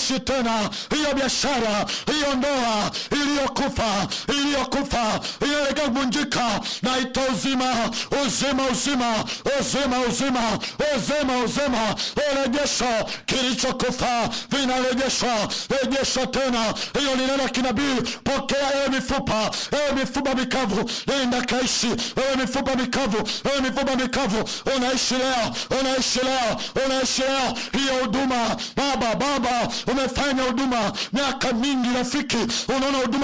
haishi tena hiyo biashara hiyo ndoa iliyokufa iliyokufa inaelekea kuvunjika naita uzima uzima uzima uzima uzima uzima uzima urejesho kilichokufa vinarejeshwa rejeshwa tena hiyo ni neno la kinabii pokea ewe mifupa ewe mifupa mikavu nenda kaishi ewe mifupa mikavu ewe mifupa mikavu unaishi leo unaishi leo unaishi leo hiyo huduma baba baba umefanya huduma miaka mingi rafiki unaona huduma